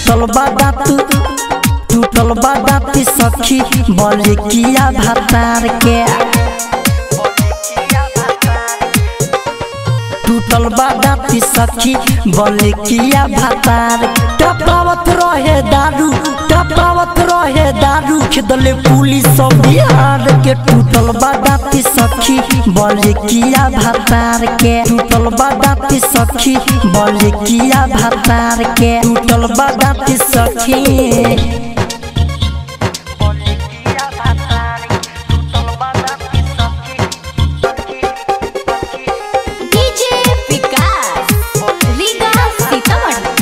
टूटल बा दांत टूटल बा दांत सखी बोले किया भातार के टूटल बा दांत सखी बोले किया भातार टपावत रहे दारू टपावत रहे दारू खेदले पुलिस सब बिहार के टूटल बा दांत सखी बोले किया भातार के टूटल बा दांत सखी बोले किया भातार के टूटल बा दांत सखी डीजे विकास रीगा सीतामढ़ी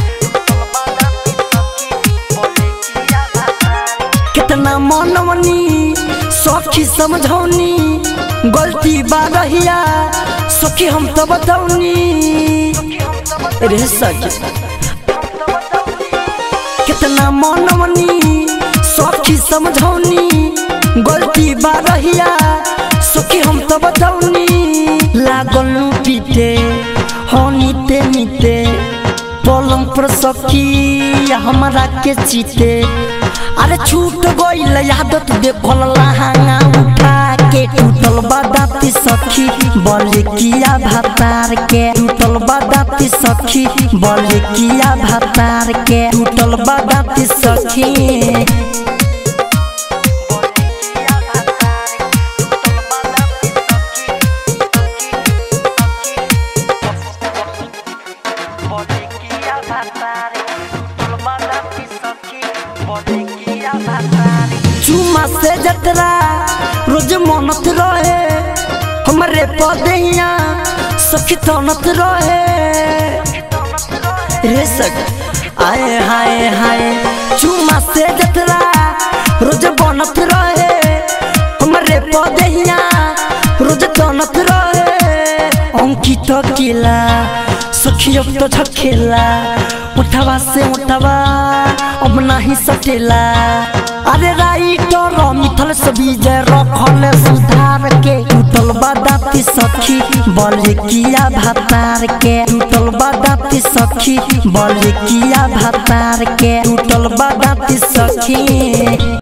कितना मनवनी सखी समझौनी गलती बा रहिया सखी हम तो बतौनी रे सखी कितना मनवनी सखी समझौनी गलती बा रहिया सखी हम तो बतौनी लागल पीटे हो नीते नीते पलंग पर सखी हमरा के चीते अरे छूट गईल आदत देखल लहंगा उठा के टूटल बदाती सखी बोले किया भातार के टूटल बदाती सखी बोले किया भातार के टूटल बदाती सखी चुमा से जतरा रोज मनत रहे हमरे पदैया सखी तनत रहे रे सख आए हाय हाय चुमा से जतरा रोज बनत रहे हमरे पदैया रोज तनत रहे अंकित किला सखी अब तो झकेला उठवा से उठवा अब नहीं सटेला अरे राइटर मिथल से विजय रखल सुधार के टूटल बदाती सखी बोले किया भातार के टूटल बदाती सखी बोले किया भातार के टूटल बदाती सखी